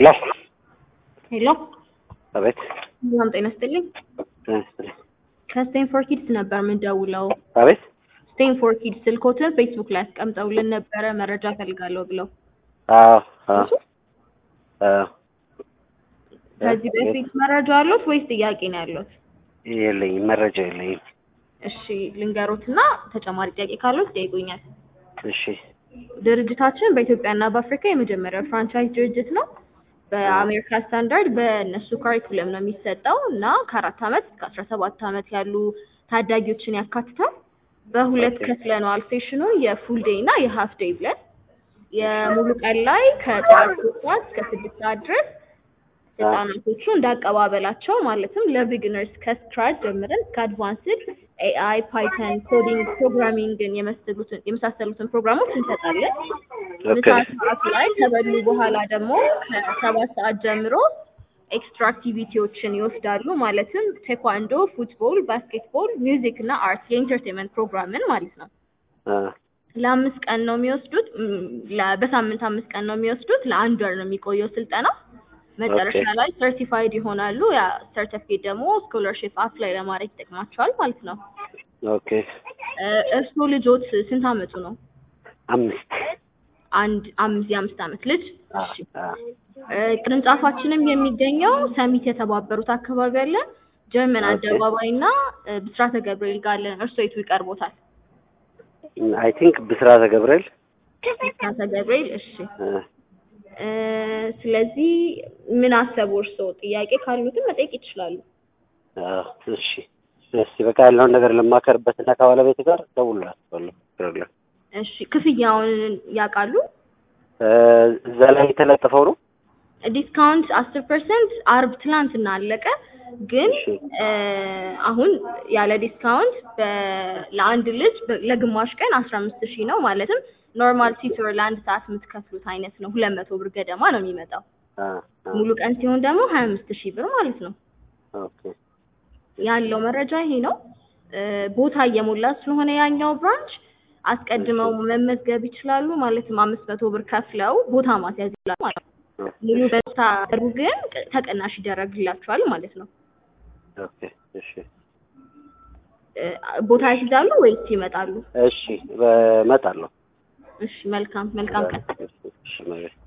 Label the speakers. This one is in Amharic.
Speaker 1: ሄሎ
Speaker 2: ሄሎ
Speaker 1: አቤት
Speaker 2: ሰላም ጤና ይስጥልኝ።
Speaker 1: ጤና ይስጥልኝ።
Speaker 2: ከስቴንፎር ኪድስ ነበር የምንደውለው።
Speaker 1: አቤት
Speaker 2: ስቴንፎር ኪድስ ስልኮትን ፌስቡክ ላይ አስቀምጠውልን ነበረ መረጃ ፈልጋለሁ ብለው።
Speaker 1: አዎ አዎ አዎ
Speaker 2: ከዚህ በፊት መረጃ አሉት ወይስ ጥያቄ ነው ያሉት?
Speaker 1: የለኝም መረጃ የለኝም።
Speaker 2: እሺ ልንገሮትና ተጨማሪ ጥያቄ ካሉት ይጠይቁኛል።
Speaker 1: እሺ
Speaker 2: ድርጅታችን በኢትዮጵያና በአፍሪካ የመጀመሪያው ፍራንቻይዝ ድርጅት ነው። በአሜሪካ ስታንዳርድ በእነሱ ካሪኩለም ነው የሚሰጠው እና ከአራት ዓመት እስከ አስራ ሰባት ዓመት ያሉ ታዳጊዎችን ያካትታል። በሁለት
Speaker 1: ኦኬ።
Speaker 2: ከፍለነዋል ሴሽኑን የፉል ዴይ እና የሀፍ ዴይ ብለን የሙሉ ቀን ላይ ከጠዋት ሶስት ሰዓት እስከ ስድስት ሰዓት ድረስ ህጻናቶቹ እንዳቀባበላቸው ማለትም ለቢግነርስ ከስክራች ጀምረን እስከ አድቫንስድ ኤአይ፣ ፓይተን፣ ኮዲንግ፣ ፕሮግራሚንግን የመሰሉትን የመሳሰሉትን ፕሮግራሞች እንሰጣለን። ምሳ
Speaker 1: ኦኬ
Speaker 2: ሰዓት ላይ ከበሉ በኋላ ደግሞ ከሰባት ሰዓት ጀምሮ ኤክስትራ አክቲቪቲዎችን ይወስዳሉ። ማለትም ቴኳንዶ፣ ፉትቦል፣ ባስኬትቦል፣ ሚውዚክ እና አርት የኢንተርቴንመንት ፕሮግራምን ማለት ነው።
Speaker 1: አ
Speaker 2: ለአምስት ቀን ነው የሚወስዱት። ም፣ ለ- በሳምንት አምስት ቀን ነው የሚወስዱት። ለአንድ ወር ነው የሚቆየው ስልጠና። መጨረሻ
Speaker 1: ኦኬ።
Speaker 2: ላይ ሰርቲፋይድ ይሆናሉ። ያ ሰርቲፊኬት ደግሞ ስኮለርሽፕ አፕላይ ለማድረግ ይጠቅማቸዋል ማለት ነው።
Speaker 1: ኦኬ
Speaker 2: እ፣ እርስዎ ልጆት ስንት አመቱ ነው?
Speaker 1: አምስት
Speaker 2: አንድ አምስት የአምስት አመት ልጅ።
Speaker 1: አ
Speaker 2: እሺ
Speaker 1: አ
Speaker 2: እ፣ ቅርንጫፋችንም የሚገኘው ሰሚት የተባበሩት አካባቢ አለ፣ ጀርመን
Speaker 1: ኦኬ።
Speaker 2: አደባባይ እና እ፣ ብስራተ ገብርኤል ጋር አለን። እርስዎ የቱ ይቀርቦታል?
Speaker 1: አይ ቲንክ ብስራተ ገብርኤል
Speaker 2: ብስራተ ገብርኤል። እሺ
Speaker 1: አ
Speaker 2: እ፣ ስለዚህ ምን አሰቡ እርስዎ? ጥያቄ ካሉትም መጠየቅ ይችላሉ።
Speaker 1: አ እሺ እስቲ በቃ ያለውን ነገር ልማከርበት እና ከባለቤት ጋር እደውልላችኋለሁ። ችግር የለም።
Speaker 2: እሺ ክፍያውን ያውቃሉ?
Speaker 1: እ፣ እዛ ላይ የተለጠፈው ነው።
Speaker 2: ዲስካውንት አስር ፐርሰንት አርብ ትላንትና አለቀ። ግን
Speaker 1: እሺ
Speaker 2: እ፣ አሁን ያለ ዲስካውንት በ- ለአንድ ልጅ በ- ለግማሽ ቀን አስራ አምስት ሺህ ነው። ማለትም ኖርማል ቲቶር ለአንድ ሰዓት የምትከፍሉት አይነት ነው። ሁለት መቶ ብር ገደማ ነው የሚመጣው።
Speaker 1: አ አ
Speaker 2: ሙሉ ቀን ሲሆን ደግሞ ሀያ አምስት ሺህ ብር ማለት ነው።
Speaker 1: ኦኬ
Speaker 2: ያለው መረጃ ይሄ ነው። እ፣ ቦታ እየሞላ ስለሆነ ያኛው ብራንች አስቀድመው መመዝገብ ይችላሉ። ማለትም አምስት መቶ ብር ከፍለው ቦታ ማስያዝ ይችላሉ ማለት ነው። ሙሉ በታ ሩ ግን ቅ- ተቀናሽ ይደረግላቸዋል ማለት ነው።
Speaker 1: ኦኬ እሺ
Speaker 2: እ፣ ቦታ ያስይዛሉ ወይስ ይመጣሉ?
Speaker 1: እሺ እመጣለሁ።
Speaker 2: እሺ መልካም መልካም ቀን።
Speaker 1: እሺ እሺ